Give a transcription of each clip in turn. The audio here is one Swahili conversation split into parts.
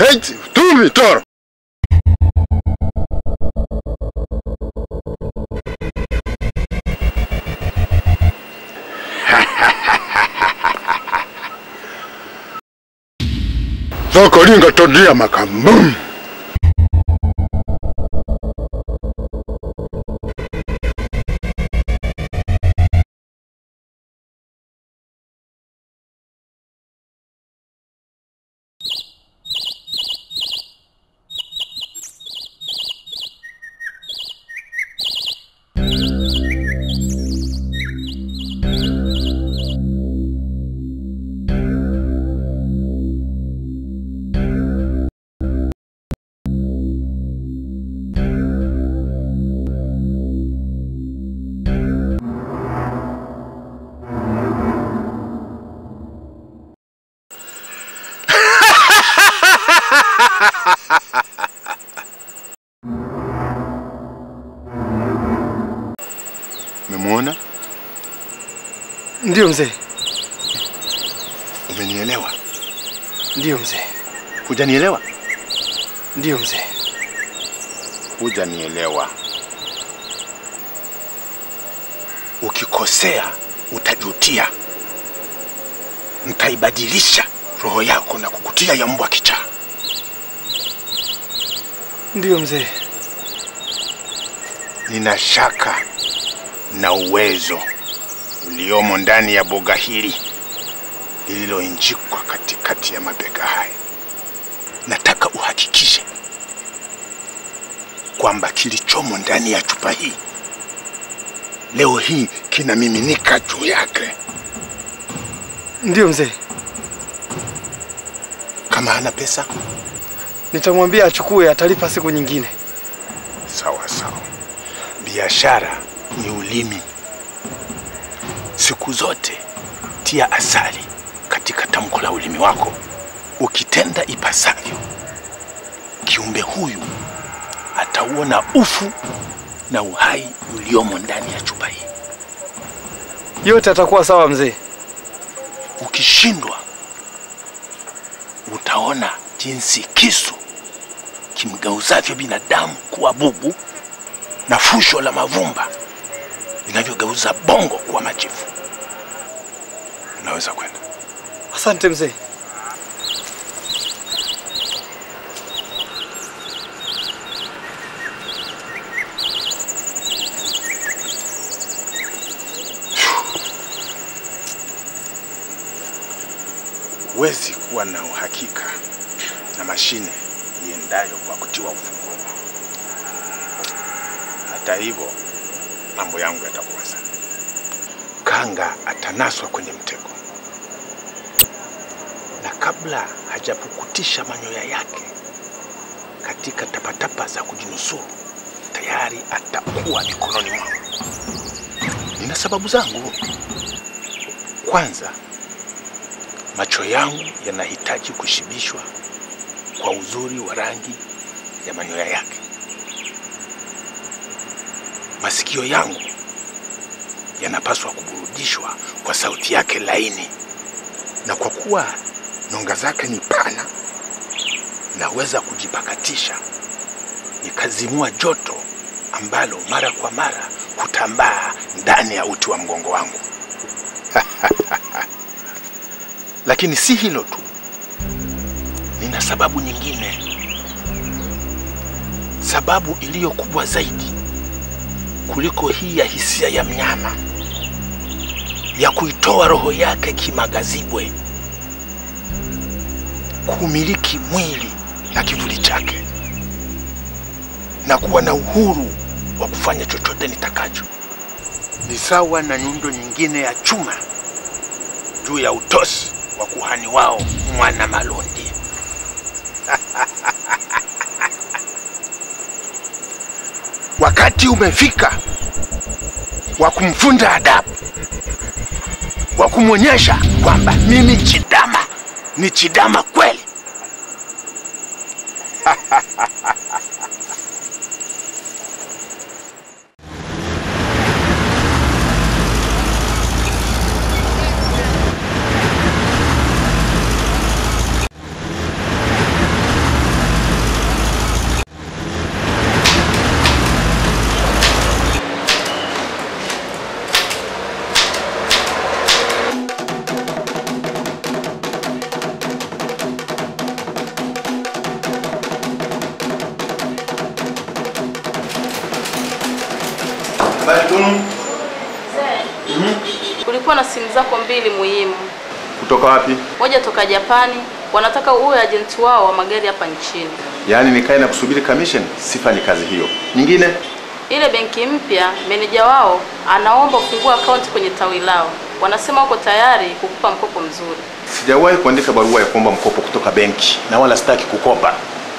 Hey, tumi toro. Soko linga tondia makambum. Umemwona? Ndiyo mzee, Umenielewa? ndiyo mzee, Hujanielewa? ndiyo mzee. Hujanielewa. Ukikosea utajutia. Nitaibadilisha roho yako na kukutia ya mbwa kichaa. Ndiyo mzee, Nina shaka na uwezo uliomo ndani ya boga hili lililoinjikwa katikati ya mabega haya. Nataka uhakikishe kwamba kilichomo ndani ya chupa hii leo hii kinamiminika juu yake. ndiyo mzee. Kama hana pesa, Nitamwambia achukue, atalipa siku nyingine. sawa sawa. Biashara ni ulimi. Siku zote tia asali katika tamko la ulimi wako. Ukitenda ipasavyo, kiumbe huyu atauona ufu na uhai uliomo ndani ya chupa hii. Yote atakuwa sawa mzee. Ukishindwa, utaona jinsi kisu kimgeuzavyo binadamu kuwa bubu na fusho la mavumba linavyogeuza bongo kuwa majivu. Unaweza kwenda. Asante mzee. Huwezi kuwa na uhakika na mashine iendayo kwa kutiwa ufunguo. Hata hivyo, mambo yangu yatakuwa sawa. Kanga atanaswa kwenye mtego, na kabla hajapukutisha manyoya yake katika tapatapa za kujinusuru, tayari atakuwa mikononi mwangu. Nina sababu zangu. Kwanza, macho yangu yanahitaji kushibishwa kwa uzuri wa rangi ya manyoya yake. Masikio yangu yanapaswa kuburudishwa kwa sauti yake laini, na kwa kuwa nyonga zake ni pana, naweza kujipakatisha nikazimua joto ambalo mara kwa mara hutambaa ndani ya uti wa mgongo wangu. Lakini si hilo tu, nina sababu nyingine, sababu iliyo kubwa zaidi kuliko hii ya hisia ya mnyama ya kuitoa roho yake kimagazibwe, kumiliki mwili na kivuli chake na kuwa na uhuru wa kufanya chochote nitakacho. Ni sawa na nyundo nyingine ya chuma juu ya utosi wa kuhani wao mwana Malundi. Wakati umefika wa kumfunza adabu, wa kumwonyesha kwamba mimi Chidama ni Chidama kweli. Habari Tunu. Kulikuwa na simu zako mbili muhimu, Kutoka wapi? moja toka Japani, wanataka uwe ajenti wao wa magari hapa nchini. Yaani nikae na kusubiri commission? Sifanyi kazi hiyo. Nyingine? Ile benki mpya, meneja wao anaomba ufungue akaunti kwenye tawi lao. Wanasema wako tayari kukupa mkopo mzuri. Sijawahi kuandika barua ya kuomba mkopo kutoka benki na wala sitaki kukopa.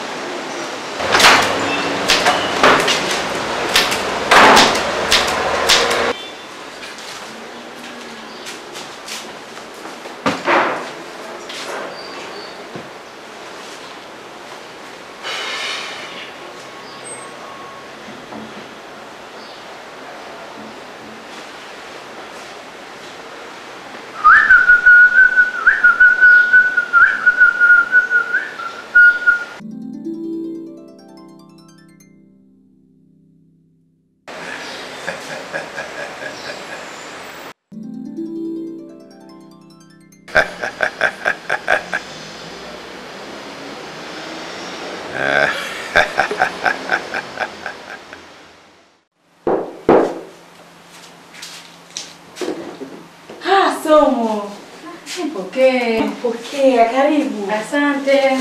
Ah, somo. Nipokee. Pokea, karibu. Asante.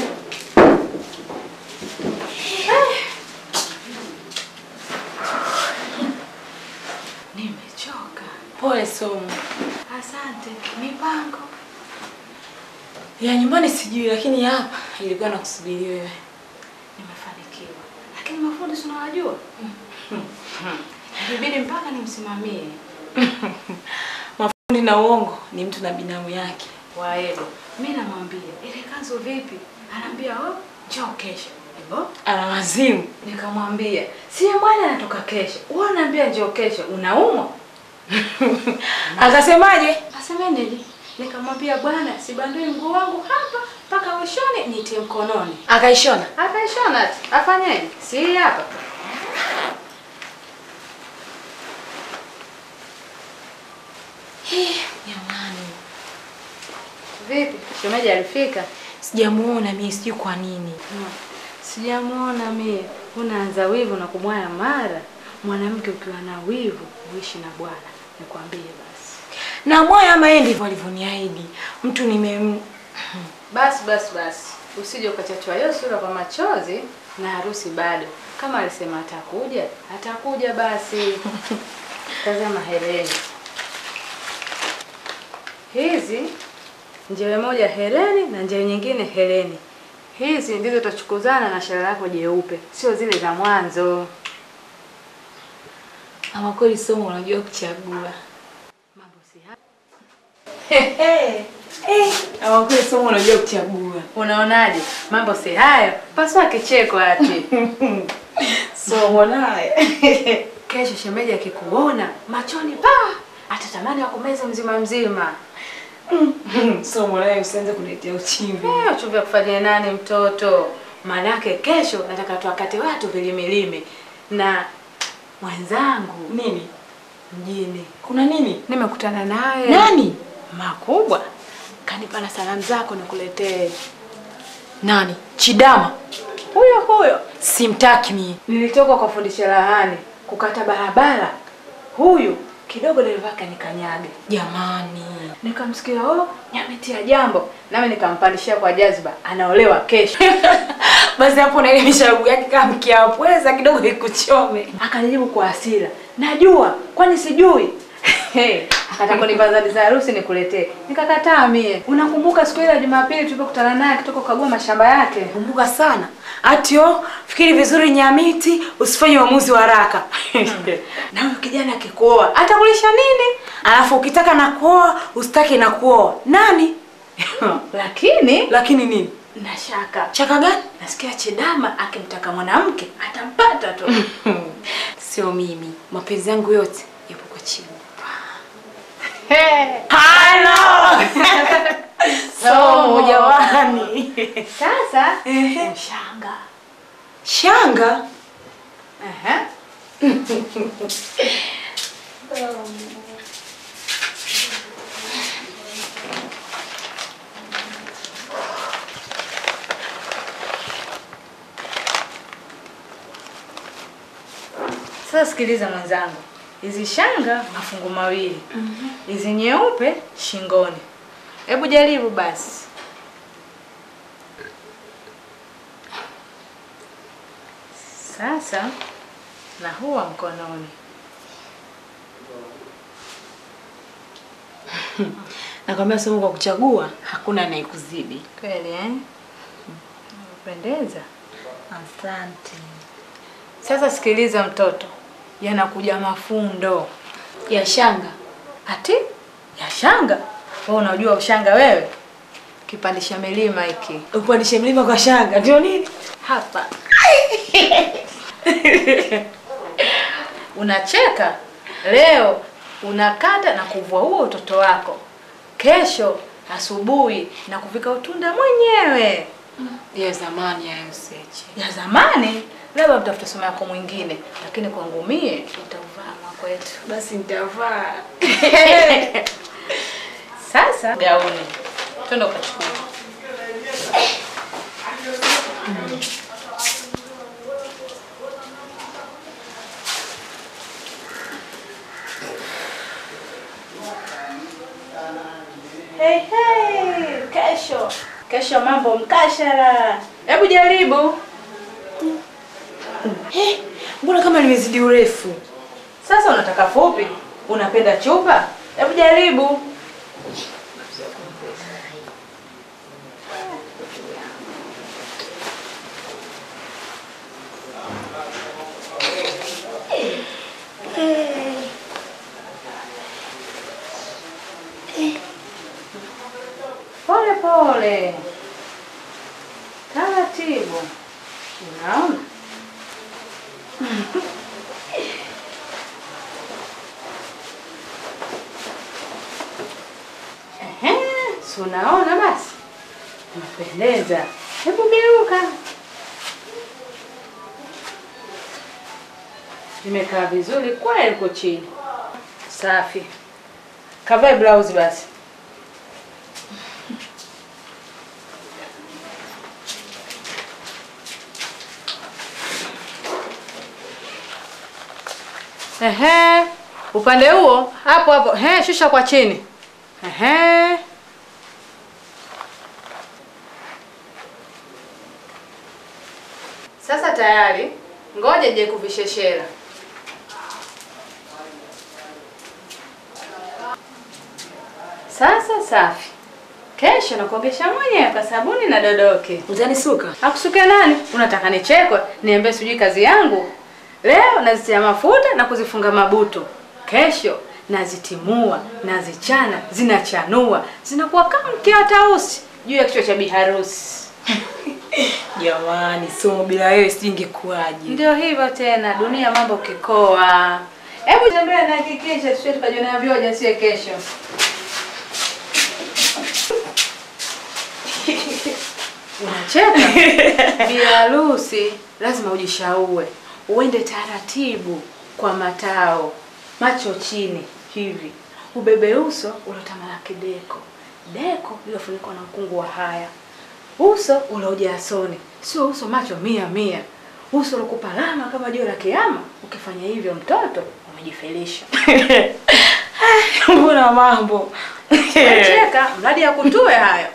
Nimechoka. Pole somo. Asante. Mipango ya nyumbani sijui, lakini hapa ilikuwa na kusubiri wewe. Nimefanikiwa, lakini mafundi tunawajua. Ilibidi mpaka nimsimamie. Mafundi na uongo ni mtu na binamu yake. Waedo, mi namwambia ile kanzu vipi? Anaambia oh, njoo kesho. Hivyo ana wazimu. Nikamwambia si bwana anatoka kesho, wewe unaambia njoo kesho, unaumwa? Akasemaje? Asemeneje? Nikamwambia bwana, sibandui mguu wangu hapa mpaka mwishoni nitie mkononi. Akaishona. Akaishona ati. Afanyeje? Si hapa. Jamani. Vipi? Shemeji alifika? Sijamuona mimi, sijui kwa nini. Sijamuona mie. Unaanza wivu na kumwaya mara. Mwanamke ukiwa na wivu uishi na bwana. Nikwambie basi. Na moyo ama yeye ndivyo alivyoniahidi. Mtu nime Basi basi basi. Usije ukachachwa hiyo sura kwa machozi na harusi bado. Kama alisema atakuja, atakuja basi. Tazama hereni. Hizi njewe moja hereni na njewe nyingine hereni. Hizi ndizo tutachukuzana na shara lako jeupe, sio zile za mwanzo. Ama kweli somo unajua kuchagua. Mambo si haya. Ama kweli somo unajua kuchagua. Unaonaje? Mambo si hayo. Pasua kicheko ati. somo naye. Kesho shemeji akikuona machoni pa atatamani akumeze mzima mzima. Somo naye usianze kuniletea uchimbi. Eh, uchumbi kufanyia nani mtoto? Maanake kesho nataka tuwakate watu vilimilimi na mwenzangu nini mjini. Kuna nini? Nimekutana naye. Nani? Makubwa. Kanipa na salamu zako nikuletee. Nani? Chidama. Huyo huyo. Simtaki mimi. Nilitoka kwa fundi cherehani kukata barabara. Huyu kidogo dereva kanikanyaga. Jamani. Nikamsikia oh, nyametia jambo. Nami nikampandishia kwa jazba, anaolewa kesho. Basi hapo na ile misharubu yake kama mkiapweza kidogo ikuchome. Akanijibu kwa hasira. Najua, kwani sijui? Hey, akataka kunipa zawadi za harusi nikuletee. Nikakataa mie. Unakumbuka siku ile ya Jumapili tulipokutana naye akitoka kukagua mashamba yake? Kumbuka sana. Atio, fikiri vizuri Nyamiti, usifanye uamuzi wa haraka. Na huyo kijana akikuoa atakulisha nini? Alafu ukitaka na kuoa, usitaki na kuoa. Nani? Lakini Lakini nini? na shaka Chaka gani? nasikia Chidama akimtaka mwanamke atampata tu. Sio mimi. Mapenzi yangu yote yapo kwa chini. Halo. Somo jamani. Sasa Ehe. mshanga. Shanga? Aha. Sasa sikiliza mwenzangu, hizi shanga mafungu mawili, hizi nyeupe shingoni. Hebu jaribu basi. Sasa na huwa mkononi. Nakwambia somo kwa kuchagua hakuna anayekuzidi. Kweli eh? Unapendeza. Asante. Sasa sikiliza mtoto, yanakuja mafundo Ya shanga. ati ya shanga. Wewe unajua ushanga wewe? Kipandisha milima hiki Upandishe mlima kwa shanga ndio nini? hapa. Unacheka leo, unakata na kuvua huo utoto wako, kesho asubuhi na kuvika utunda mwenyewe. Ya zamani ya useche. Ya zamani labda mtafuta somo yako mwingine, lakini kwangu mie utauvaa mwako wetu. Basi nitavaa. Sasa gauni, twende ukachukua. Hey, hey, kesho kesho mambo mkashara. Hebu jaribu Eh, mbona kama limezidi urefu? sasa. Unataka fupi? Unapenda chupa? Hebu jaribu. Pole pole, taratibu. Unaona? Ehe, si unaona basi, unapendeza. Hebu geuka. Imekaa vizuri kweli huko chini. Safi. Kavae blouse basi. Ehe, upande huo hapo hapo. Ehe, shusha kwa chini. Ehe. Sasa tayari, ngoja je kuvisheshera. Sasa safi. Kesho nakuogesha mwenyewe kwa sabuni na dodoke. Utanisuka? Akusuke nani? Unataka nichekwe? Niambie sijui kazi yangu. Leo nazitia mafuta na kuzifunga mabuto. Kesho nazitimua, nazichana, zinachanua, zinakuwa kama mkia wa tausi juu ya kichwa cha biharusi. Jamani, somo bila wewe sijui ingekuwaje. Ndio hivyo tena, dunia mambo kikoa. Hebu tembea na hakikisha tusije tukajiona vyoja sie kesho. Unacheka? Bi harusi lazima ujishaue, uende taratibu kwa matao, macho chini hivi, ubebe uso uliotamalaki deko, deko lilofunikwa na mkungu wa haya, uso uliojaa soni, sio uso macho mia mia, uso uliokupa alama kama jua la kiama. Ukifanya hivyo, mtoto umejifelisha. Mbona mambo? Cheka mradi ya kutue hayo.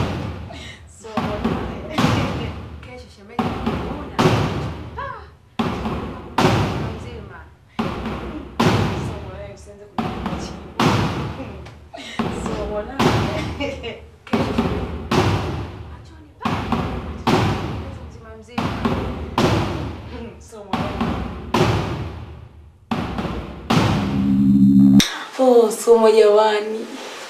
Kesho shemeji anakuona. Ah, mzima. Kesho shemeji. Machoni pa. Mzima mzima. Oh, somo jamani.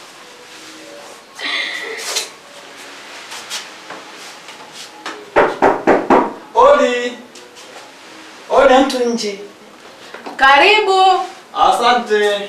Odi. Odi mtu nje. Karibu. Asante.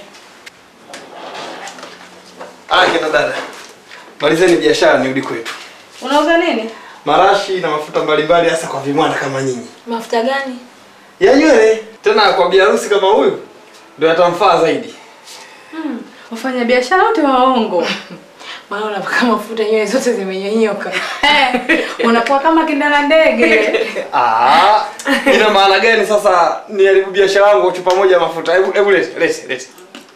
Ah, kina dada. Malizeni biashara nirudi kwetu. Unauza nini? Marashi na mafuta mbalimbali hasa kwa vimwana kama nyinyi. Mafuta gani? Ya nywele tena kwa biharusi kama huyu ndio yatamfaa zaidi. Wafanya biashara wote waongo. Maana unapaka mafuta nywele zote zimenyonyoka. Unakuwa kama kindala ndege. Ah, ina maana gani sasa niharibu biashara yangu kwa chupa moja ya mafuta? Hebu hebu lete, lete, lete.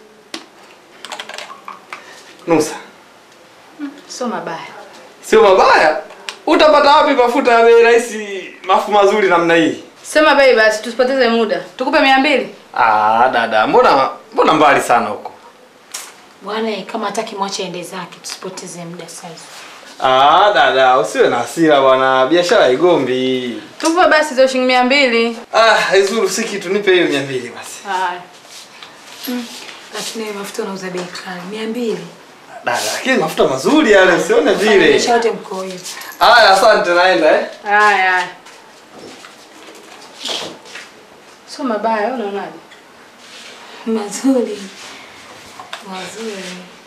Nusa. Sio mabaya. Sio mabaya. Utapata wapi mafuta ya bei rahisi, mafu mazuri namna hii? Sema bei basi tusipoteze muda. Tukupe mia mbili. Ah, dada, mbona mbona mbali sana huko? Bwana eh, kama hataki mwache ende zake, tusipoteze muda sasa. Ah, dada, usiwe na hasira bwana. Biashara haigombi. Tupe basi hizo shilingi mia mbili. Ah, haizuru si kitu, nipe hiyo 200 basi. Haya. Lakini wewe mafuta unauza bei kali, mia mbili. Dada, lakini mafuta mazuri yale, usione vile. Biashara yote mko hiyo. Haya, asante naenda eh. Haya. haya. Sio mabaya, wewe unaonaje? Mazuri. Mazuri.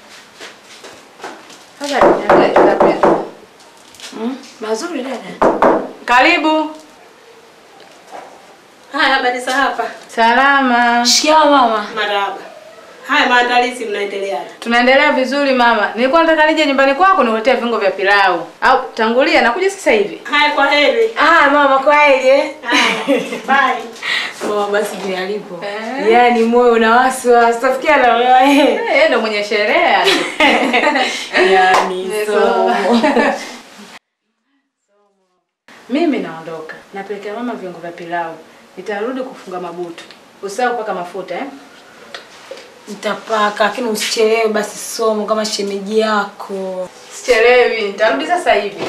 Sasa niangalie tutapenda. Mm? Mazuri dada. Karibu. Haya, habari za hapa? Salama. Shikamoo mama. Marahaba. Haya, maandalizi mnaendeleaje? Tunaendelea vizuri mama. Nilikuwa nataka nije nyumbani kwako nikuletee viungo vya pilau. Au tangulia nakuja sasa hivi. Haya, kwa heri. Ah, mama kwa heri eh. Haya, bye. Mama basi vile alipo. Eh. Yaani moyo una wasiwasi. Tafikia na wewe. Eh, yeye ndo mwenye sherehe. Yaani Somo. Mimi naondoka. Napelekea mama viungo vya pilau. Nitarudi kufunga mabutu. Usahau kupaka mafuta eh? Nitapaka lakini usichelewe basi somo kama shemeji yako. Sichelewi, nitarudi sasa hivi.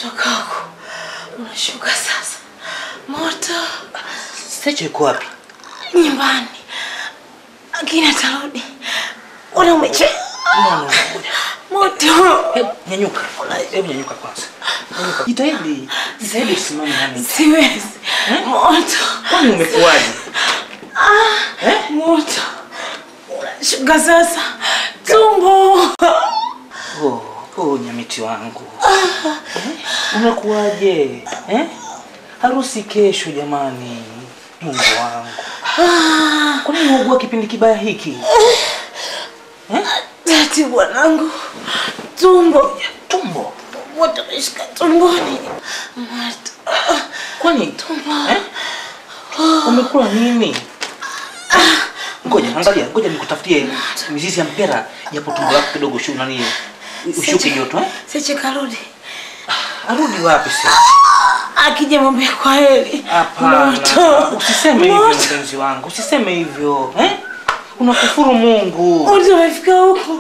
Toka huko. Unashuka sasa. Moto Secho yuko wapi? nyumbani. Akina tarudi. Una umeche. No, no, ngoja. Moto. Hebu nyanyuka. Hebu nyanyuka kwanza. Nyanyuka. Jitahidi. Jitahidi usimame nami. Siwezi. Moto. Kwani umekuwaje? Eh? Moto. Unashuka sasa. Tumbo. Oh, oh nyamiti wangu. Eh? Unakuwaje? Eh? Harusi kesho jamani. Mungu wangu. Kwa nini unaugua kipindi kibaya hiki? Eh? Tati bwanangu. Tumbo. Tumbo. Moto umeshika tumboni. Moto. Kwani eh? Umekula nini? Ngoja, angalia, ngoja nikutafutie mizizi ya mpera japo tumbo lako kidogo shu nani ushuke joto eh? Seche karudi. Arudi wapi sasa? Akija mwambie kwa heri. Hapana. Moto. Usiseme hivyo Moto. mpenzi wangu. Usiseme hivyo, eh? Unakufuru Mungu. Moto umefika huku.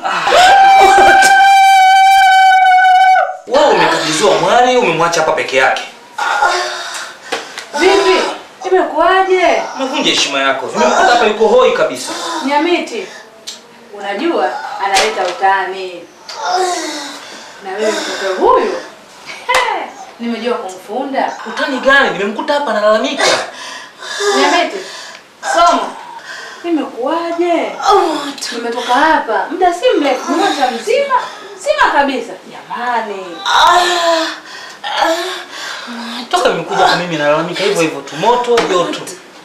Wewe umekabidhiwa mwali, umemwacha hapa peke yake. Vipi? Imekuwaje? Umevunja heshima yako. Nimekuta hapa yuko hoi kabisa. Nyamiti, unajua analeta utani. Na wewe mtoto huyu he, nimejua kumfunda. Utani gani? Nimemkuta hapa analalamika. Nyamiti, somo imekuwaje? Nimetoka hapa muda si mrefu, mwaka mzima mzima kabisa. Jamani, Toka nimekuja hapa mimi nalalamika hivyo hivyo tu moto joto.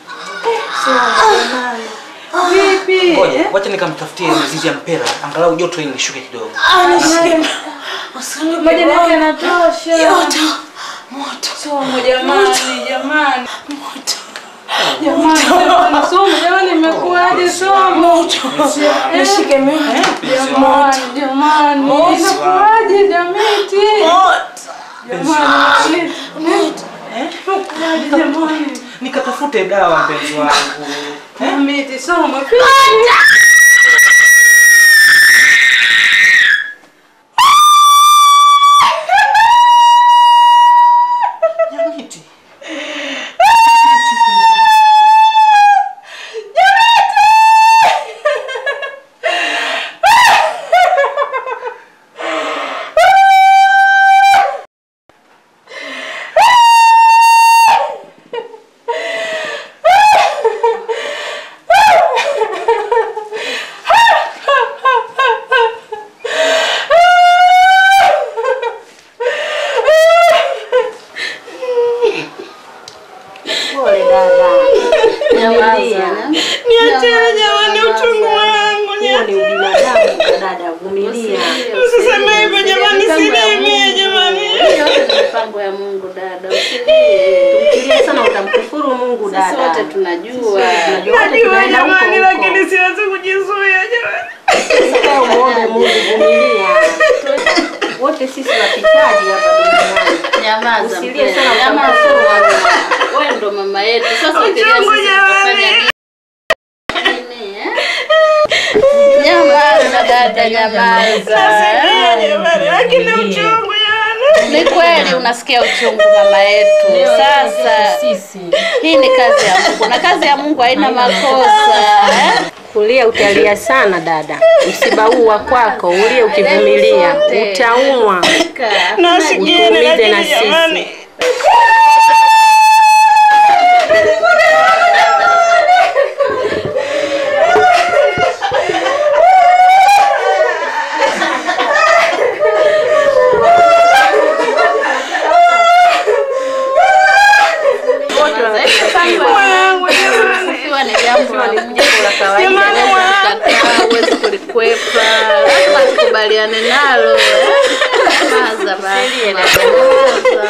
vipi? Ngoja, wacha nikamtafutie mizizi ya mpera angalau joto ili lishuke kidogo. Anasema. Usinuke Majani yake moto. yanatosha. Moto. Moto. Somo jamani, jamani, Moto. jamani, jamani, somo jamani, imekuwaje somo? Nishike mimi. Jamani, jamani, imekuwaje Jamiti? Jamani, Moto. imekuwaje jamani? Nikatafute dawa mpenzi wangu. Jamiti, somo Nyamiti. Pole dada. Vumilia. Niacheni jamani uchungu wangu. Huo ni ubinadamu dada, vumilia. Usiseme hivyo jamani, sinemie jamani. Yote ni mipango ya Mungu dada. Usilie. Ukilia sana utamkufuru Mungu dada. Sisi wote tunajua. Tunajua wote Najua tunaenda huko jamani, huko. lakini siwezi kujizuia jamani. Sasa umuombe Mungu, vumilia. Wote sisi wapitaji hapa duniani. Nyamaza Usilie mpenzi, sana, nyamaza. utamkufuru Mungu. Wewe ndo mama yetu. Sasa ukilia Uchungu sisi jamani. tutafanya nini eh? Nyamaza dada, nyamaza. Nasikia jamani, lakini uchungu jamani. Ni kweli unasikia uchungu mama yetu. Sasa hii ni kazi ya Mungu na kazi ya Mungu haina makosa eh? Kulia utalia sana dada. Msiba huu wa kwako ulie ukivumilia. Utaumwa. Nasikia Utuumize lakini na jamani. sisi. Kufiwa ni jambo la Mungu. Jamani, Katika huwezi kulikwepa, lazima tukubaliane nalo. eh? Nyamaza basi, nyamaza.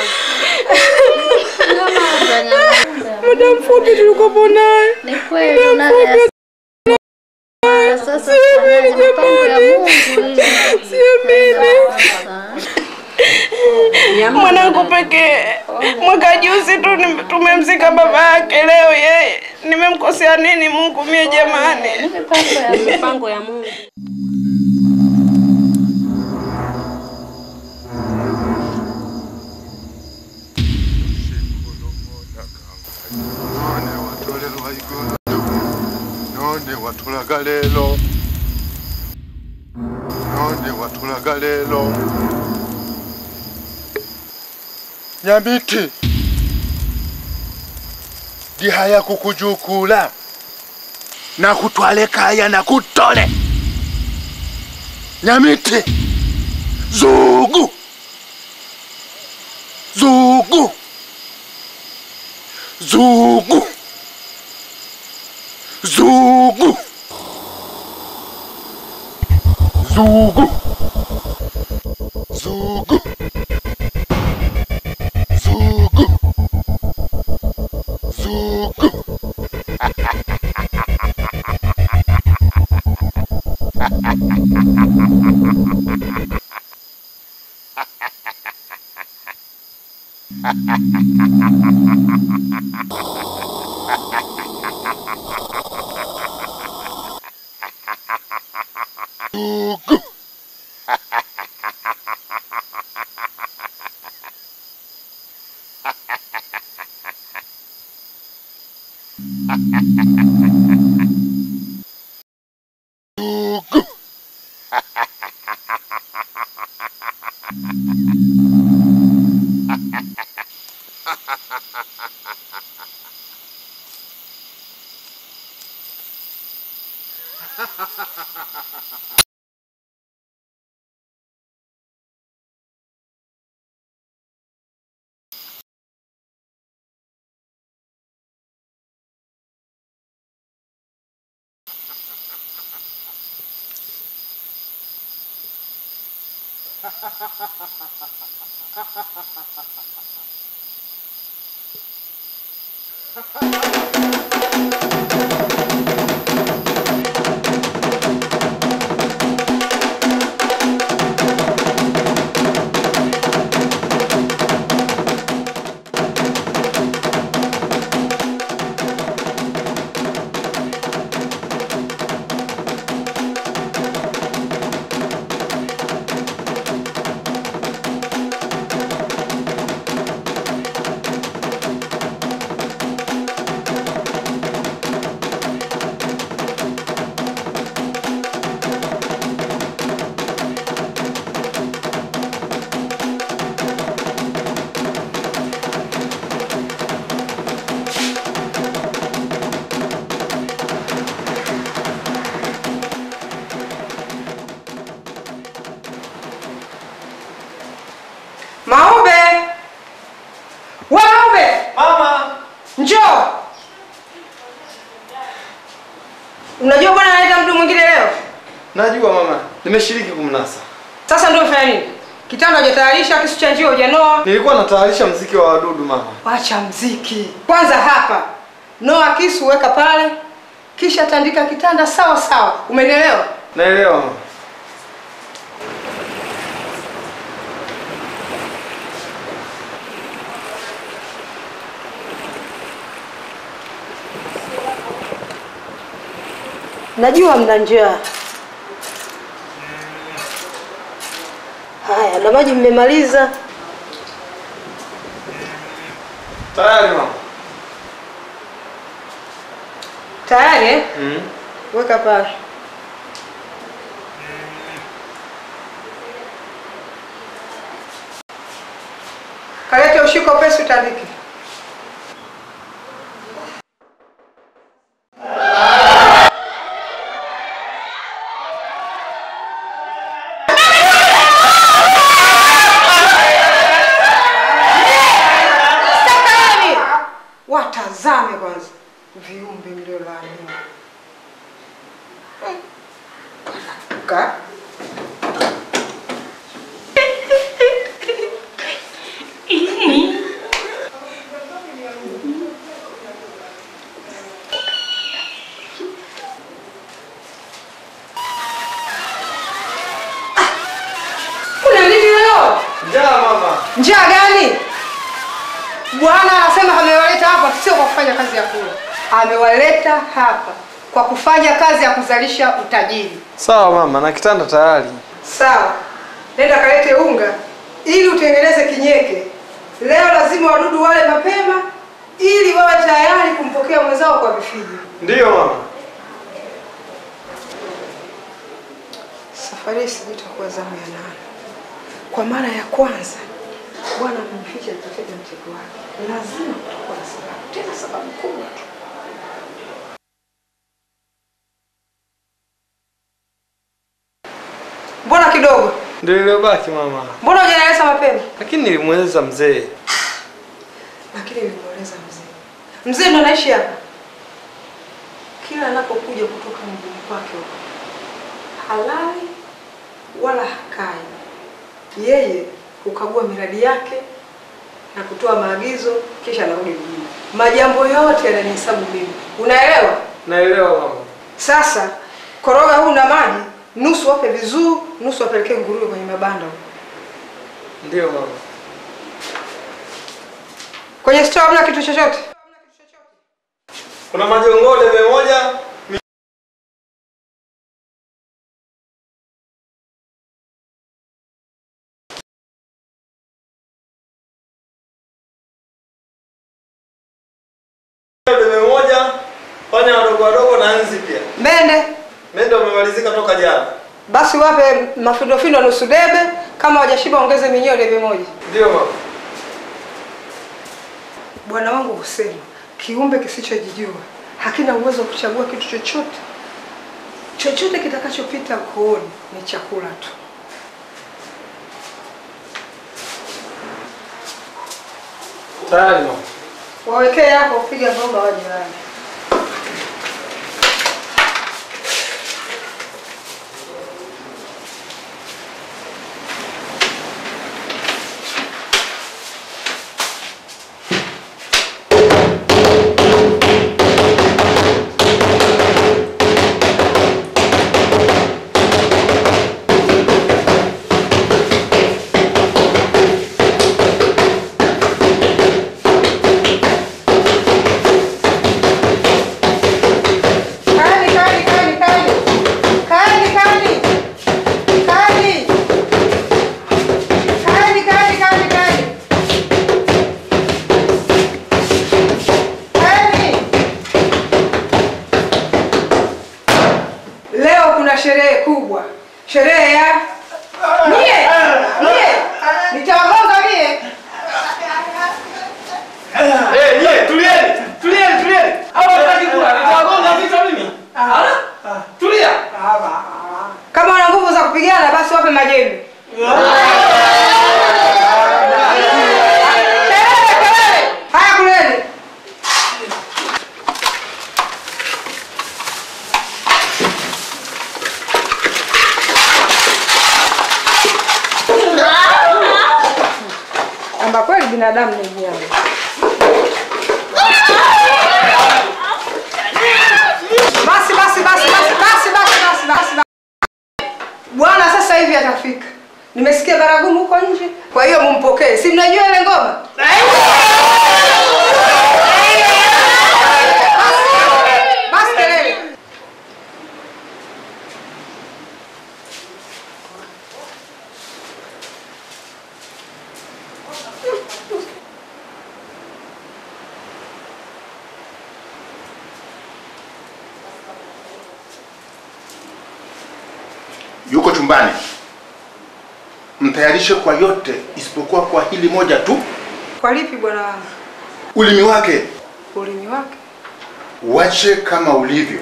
Nyamaza, nyamaza. Muda mfupi tulikopo naye. Ni kweli unaga sasa tufanyaje mipango ya Mungu ili Mwanangu pekee. Mwaka juzi tu nim- tumemzika baba yake, leo yeye. Nimemkosea nini Mungu mie jamani? mipango ya Mipango ya Mungu. lelo nonde watulaga lelo nyamiti dihaya kukujukula na kutwale kaya na kutole nyamiti zugu zugu zugu zugu zugu zugu zugu zugu zugu zugu Maombe! We Maombe! Mama, Njoo! Unajua bwana analeta mtu mwingine leo? najua mama, nimeshiriki kumnasa. Sasa ndio umefanya nini? Kitanda hujatayarisha, kisu cha njio hujanoa. Nilikuwa natayarisha mziki wa wadudu mama. Wacha mziki. Kwanza hapa. Noa kisu weka pale. Kisha tandika kitanda sawa sawa. Umenielewa? Naelewa mama. Najua mna njaa. Haya, na maji mmemaliza. Tayari mama. Tayari eh? Mm. Weka pale. Kalete ushiko pesi utandike. Sakani! Watazame kwanza viumbe mliolaaniwa. Ka. Kuna nini leo? Njaa mama. Njaa gani? Bwana anasema amewaleta hapa sio kwa kufanya kazi ya kula, amewaleta hapa kwa kufanya kazi ya kuzalisha utajiri. Sawa mama, na kitanda tayari. Sawa, nenda kalete unga ili utengeneze kinyeke. Leo lazima wadudu wale mapema ili wawe tayari kumpokea mwenzao kwa vifijo. Ndiyo mama. Safari hii sijui itakuwa zamu ya nane. Kwa mara ya kwanza Bwana amemficha alipotega mtego wake. Lazima kutakuwa na sababu, tena sababu kubwa tu. Mbona kidogo? Ndio iliyobaki mama, Mbona hujanieleza mapema? lakini nilimweleza mzee. Lakini nilimweleza mzee. Mzee ndo anaishi hapa. Kila anapokuja kutoka mjini kwake huko, halali wala hakai. Yeye hukagua miradi yake na kutoa maagizo, kisha anarudi mjini. Majambo yote yananihesabu mimi, unaelewa? Naelewa mama. Sasa koroga huu na maji, nusu wape vizuu, nusu wapelekee nguruwe kwenye mabanda huko. Ndio mama. Kwenye store hamna kitu chochote. Kuna majongo debe moja debe moja, panya wadogo wadogo na nzi pia. Mende Mende wamemalizika toka jana. basi wape mafindofindo nusu debe, kama hawajashiba ongeze minyoo debe moja. Ndio mama. Bwana wangu husema kiumbe kisichojijua hakina uwezo wa kuchagua kitu chochote. Chochote kitakachopita kooni ni chakula tu. Tayari mama. Wawekee hapo, piga bomba waje wale. Kaeni, kaeni, kaeni, kaeni. Kaeni, kaeni. Kaeni. Kaeni, kaeni, kaeni, kaeni. Kaeni. Leo kuna sherehe kubwa, sherehe ya mie mie, nitawagonga mie. Eh, nyie tulieni. Tulieni, tulieni. Hawa wataki kula. Nitawagonga vichwa mimi. Ala? Tulia. Kama wana nguvu za kupigana, basi wape majembe. Kelele, kelele. Haya, kuleni. Amba kweli binadamu ni mnyama. Basi basi basi basi basi basi basi basi. basi. Bwana sasa hivi atafika. Nimesikia baragumu huko nje, kwa hiyo mumpokee. Si mnajua ile ngoma? Basi- Basi kelele. yuko chumbani. Mtayarishe kwa yote isipokuwa kwa hili moja tu, Kwa lipi bwana wangu? ulimi wake Ulimi wake. wache kama ulivyo,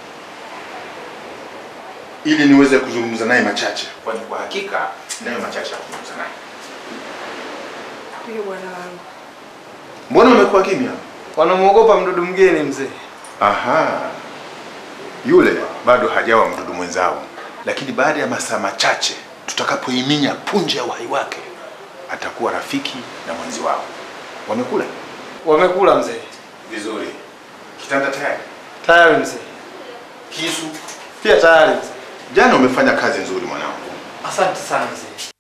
ili niweze kuzungumza naye machache, kwani kwa hakika nayo machache ya kuzungumza naye. Ndiyo bwana wangu. Mbona umekuwa kimya? Wanamwogopa mdudu mgeni mzee. Aha, yule bado hajawa mdudu mwenzao, lakini baada ya masaa machache tutakapoiminya punje ya uhai wake atakuwa rafiki na mwenzi wao. Wamekula Wamekula mzee. vizuri, kitanda tayari, Tayari mzee. kisu. Pia tayari mzee. Jana umefanya kazi nzuri mwanangu, Asante sana mzee.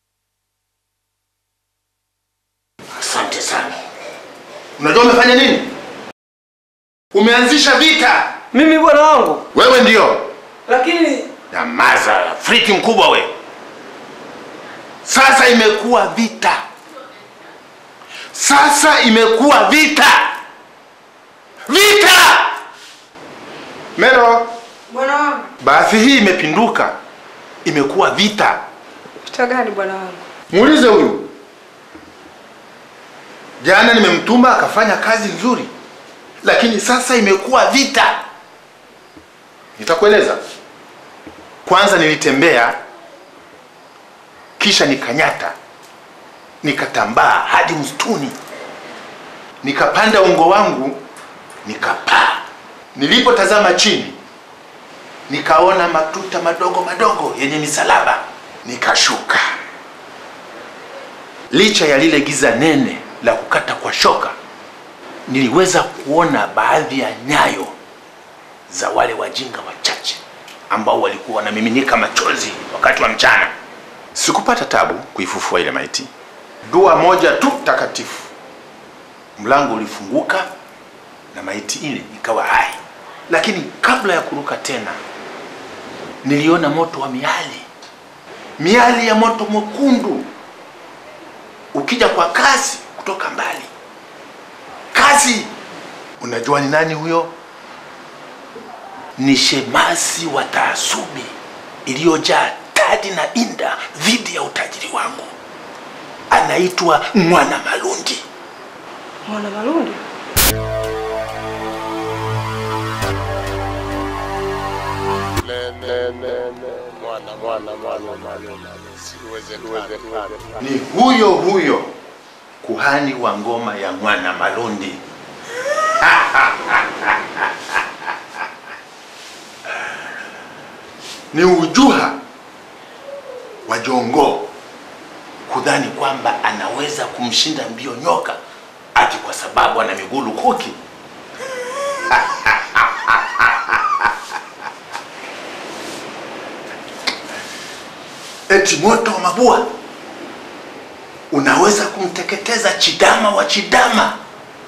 asante sana. Unajua umefanya nini? Umeanzisha vita. Mimi bwana wangu. Wewe ndio Lakini Nyamaza, friki mkubwa we. Sasa imekuwa vita, sasa imekuwa vita, vita. Mero, Bwana wangu. basi hii imepinduka, imekuwa vita. Vita gani bwana wangu? Muulize huyu. Jana nimemtuma akafanya kazi nzuri, lakini sasa imekuwa vita. Nitakueleza. Kwanza nilitembea, kisha nikanyata, nikatambaa hadi msituni, nikapanda ungo wangu, nikapaa. Nilipotazama chini, nikaona matuta madogo madogo yenye misalaba, nikashuka. Licha ya lile giza nene la kukata kwa shoka, niliweza kuona baadhi ya nyayo za wale wajinga wachache ambao walikuwa wanamiminika machozi wakati wa mchana. Sikupata tabu kuifufua ile maiti. Dua moja tu takatifu, mlango ulifunguka na maiti ile ikawa hai. Lakini kabla ya kuruka tena, niliona moto wa miali, miali ya moto mwekundu ukija kwa kasi kutoka mbali. Kasi! Unajua ni nani huyo? Ni shemasi wa taasubi iliyojaa tadi na inda dhidi ya utajiri wangu. Anaitwa Mwana Malundi. Mwana Malundi? Ni huyo huyo kuhani wa ngoma ya Mwana Malundi. Ni ujuha wa Jongo kudhani kwamba anaweza kumshinda mbio nyoka ati kwa sababu ana miguu lukuki. Eti moto wa mabua unaweza kumteketeza Chidama wa Chidama.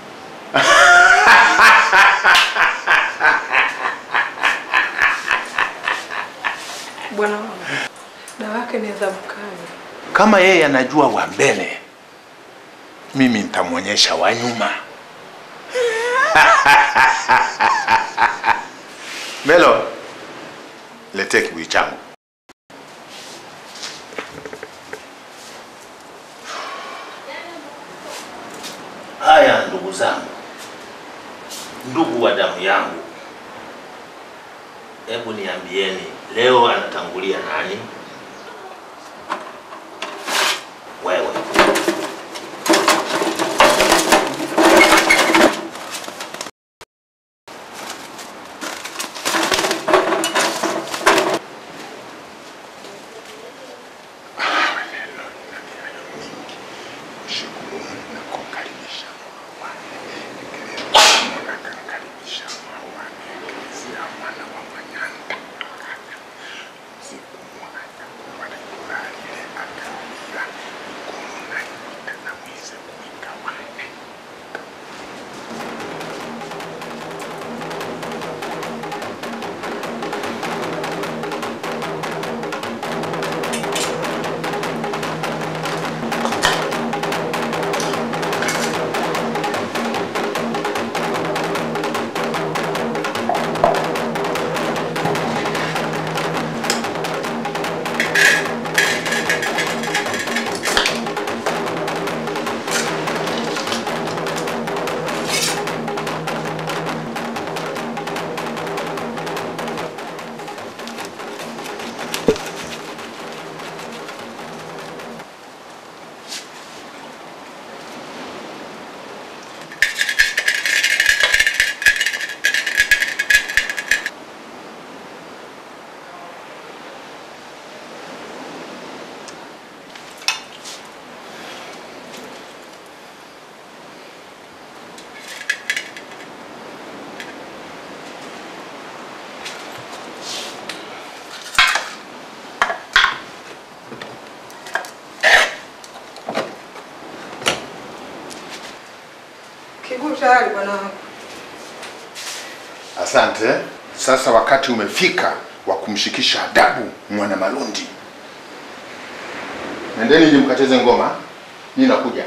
Bwana wangu, dawa yake ni adhabu kali. Kama yeye anajua wa mbele, mimi nitamwonyesha wa nyuma. Melo, letee kibuyu changu. Haya, ndugu zangu, ndugu wa damu yangu, hebu niambieni, leo anatangulia nani? Wewe. Kibuyu tayari bwana wangu. Asante. Sasa wakati umefika wa kumshikisha adabu mwana Malundi. Nendeni nje mkacheze ngoma, mimi nakuja.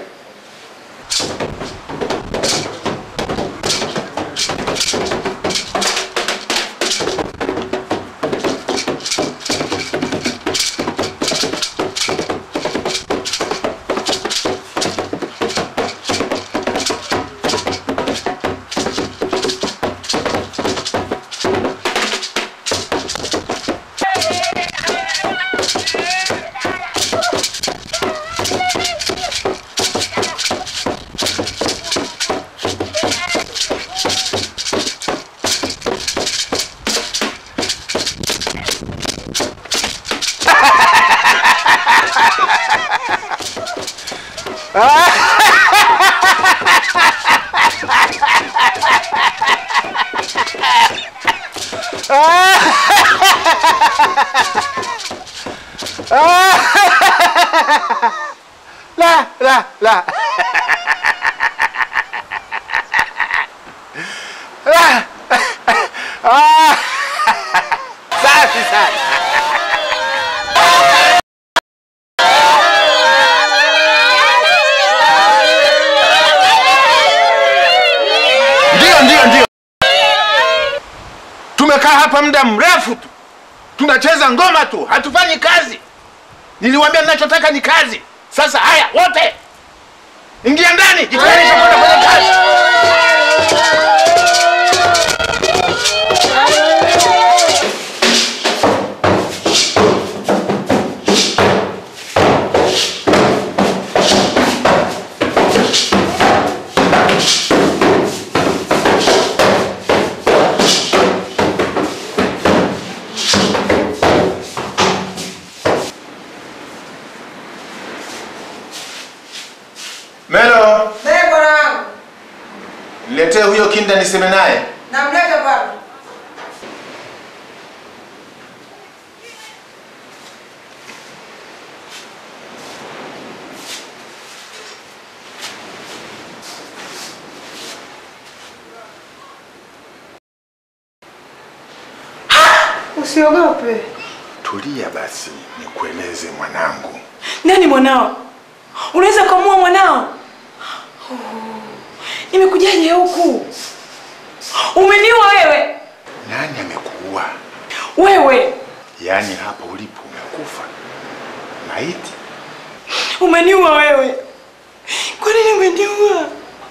La, la, la. La. Ah. Safi sana. Ndio, ndio, ndio. Tumekaa hapa muda mrefu tu, tunacheza ngoma tu, hatufanyi kazi. Niliwaambia ninachotaka ni kazi. Sasa haya, wote ingia ndani, jitayarisha kwenda kwenye kazi. Melo, Naye bwana wangu, niletee huyo kinda niseme naye. namleta bwana. Usiogope. Tulia basi, nikueleze mwanangu. Nani mwanao? Unaweza kumua mwanao? Oh, nimekujaje huku? Umeniua wewe? Nani amekuua? Wewe Yaani hapa ulipo umekufa maiti? umeniua wewe. Kwa nini umeniua?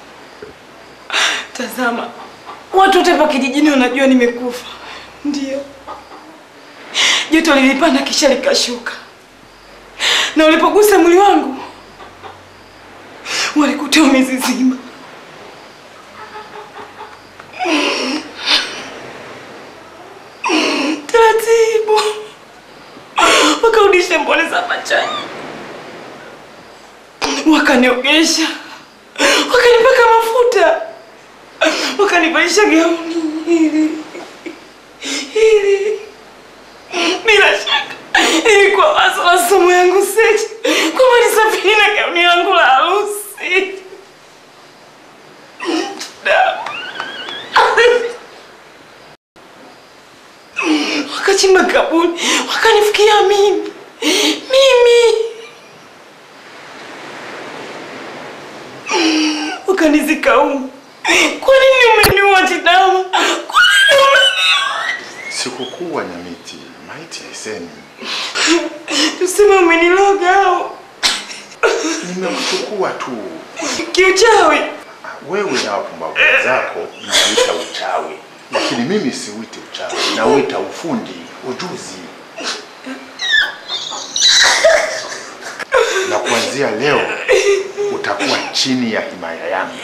Tazama, watu wote hapa kijijini wanajua nimekufa. Ndio joto lilipanda kisha likashuka, na ulipogusa mwili wangu walikutoa mizizima. Taratibu wakarudisha mboni za machani, wakaniogesha, wakanipaka mafuta, wakanivalisha gauni hili hili. Bila shaka ilikuwa wazo la somo yangu sechi kwamba nisafiri na gauni yangu la harusi. Da. Wakachimba kaburi, wakanifikia mimi mimi, wakanizika humu. Kwa nini umeniua Chidama? Kwa nini umeniua? Sikukuwa Nyamiti, maiti haisemi. Tuseme umeniloga au Nimekuchukua tu. kiuchawi? Wewe na wapumbavu zako mnauita uchawi, lakini mimi siuiti uchawi, nauita ufundi, ujuzi. Na kuanzia leo utakuwa chini ya himaya yangu,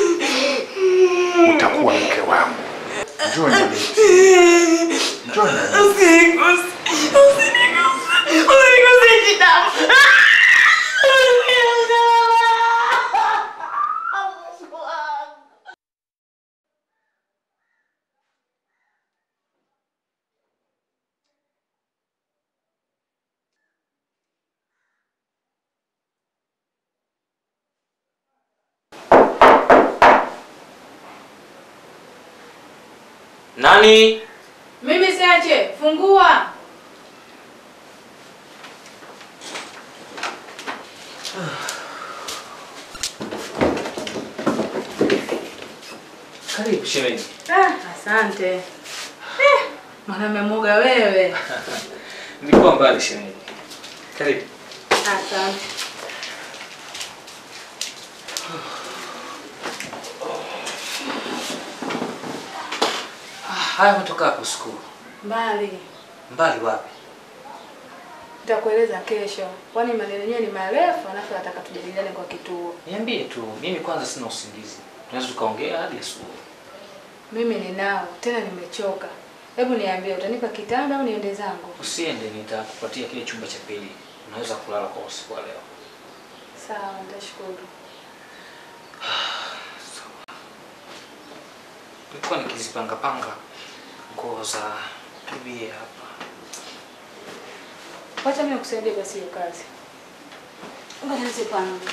utakuwa mke wangu. Njoo Nyamiti, njoo Nyamiti. Usiniguse, usiniguse, usiniguse Chidama. Nani? Mimi siache, fungua. Karibu shemeji. Ah, asante. Eh, mwanaume muga wewe. Nilikuwa mbali shemeji. Karibu. Asante. Ah, haya umetoka hapo skulu. Mbali. Mbali wapi? Nitakueleza kesho. Kwani maneno yenyewe ni marefu, alafu nataka tujadiliane kwa kituo. Niambie tu, mimi kwanza sina usingizi. Tunaweza tukaongea hadi asubuhi. Mimi ninao, tena nimechoka. Hebu niambie, utanipa kitanda au niende zangu? Usiende, nitakupatia kile chumba cha pili. Unaweza kulala kwa usiku wa leo. Sawa, nitashukuru. Nilikuwa nikizipanga panga nguo za bibi hapa. Wacha mimi nikusaidie basi hiyo kazi. Ngoja nizipange.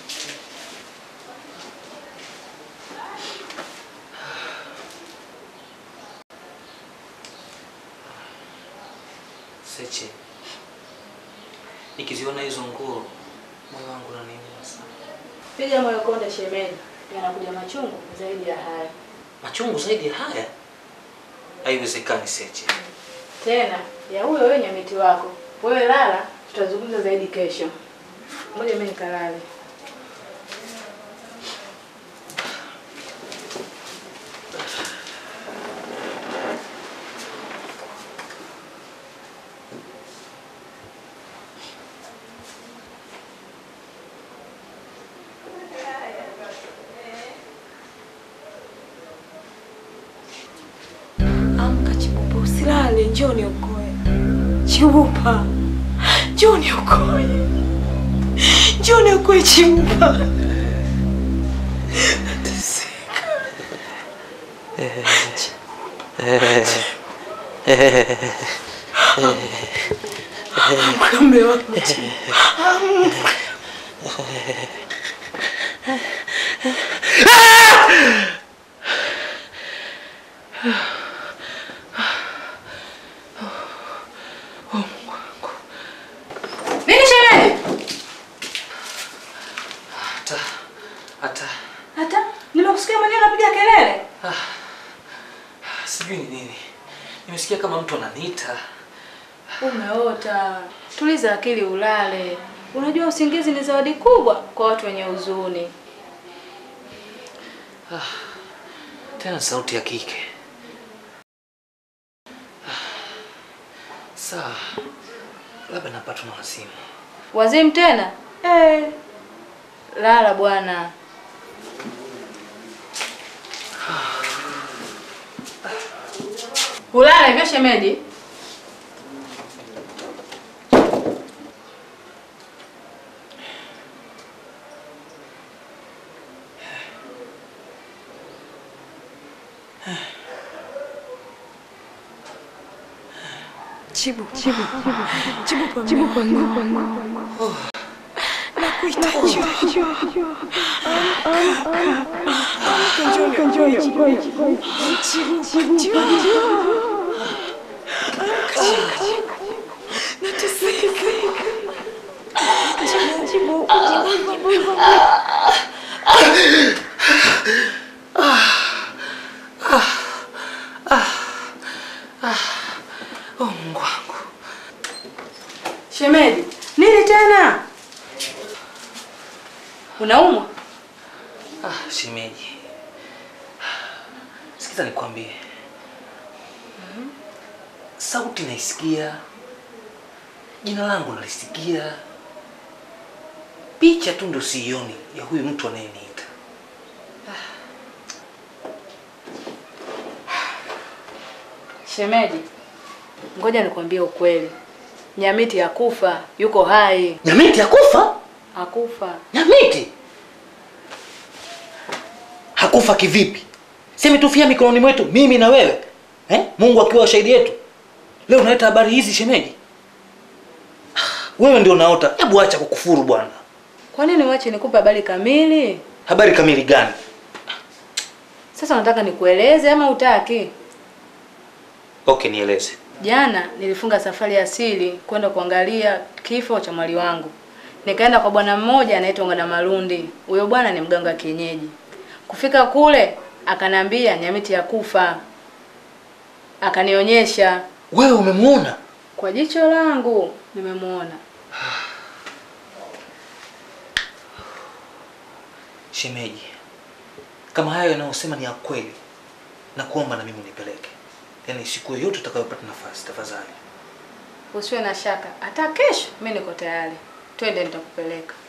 Seche. Nikiziona hizo nguo moyo wangu unaniuma sana. Piga moyo konde shemeji. Yanakuja machungu zaidi ya haya. Machungu zaidi ya haya? Haiwezekani Seche. Tena ya huyo wewe nyamiti wako. Wewe lala, tutazungumza zaidi kesho. Ngoja mimi nikalale. Amka Chibupa, usilale, njoo niokoe. Chibupa, njoo niokoe, njoo niokoe Chibupa. Nateseka. Amka mume wangu Chibupa, amka. Nini shemeji? Hata hata Hata nimekusikia mwenyewe unapiga kelele. sijui ni nini. Nimesikia kama mtu ananiita. Umeota. Tuliza akili ulale. Unajua usingizi ni zawadi kubwa kwa watu wenye huzuni. Tena sauti ya kike. Sawa. Labda napatwa na wazimu. Wazimu tena? Eh. Lala bwana. Ulala hivyo shemeji? Chibu, Chibu, Chibu, Chibu, Chibu, Chibu, Nakuhitaji. Amka, njoo niokoe. Chibu, Chibu, Chibu. Amka, Chibu. Nateseka. Chibu, Chibu, Chibu, Chibu. Oh, Mungu wangu. Shemeji, nini tena? Unaumwa? Ah, shemeji. Sikiza nikwambie. Sauti naisikia. Jina langu nalisikia. Picha tu ndo sioni ya huyu mtu anayeniita. Shemeji, ngoja nikwambie ukweli. Nyamiti hakufa, yuko hai. Nyamiti hakufa? Hakufa. Nyamiti hakufa kivipi? Si ametufia mikononi mwetu mimi na wewe eh? Mungu akiwa shahidi yetu. Leo unaleta habari hizi shemeji? Wewe ndio unaota. Hebu acha kukufuru bwana. Kwa nini wache nikupe habari kamili? Habari kamili gani? Sasa unataka nikueleze ama utaki? Okay, nieleze. Jana nilifunga safari ya siri kwenda kuangalia kifo cha mwali wangu. Nikaenda kwa bwana mmoja anaitwa Ngana Malundi. Huyo bwana ni mganga wa kienyeji. Kufika kule akanambia Nyamiti ya kufa. Akanionyesha Wewe umemwona? kwa jicho langu nimemwona. Shemeji, kama hayo yanayosema ni ya kweli, na kuomba na mimi unipeleke, yaani siku yoyote utakayopata nafasi, tafadhali. Usiwe na shaka, hata kesho mimi niko tayari. Twende nitakupeleka.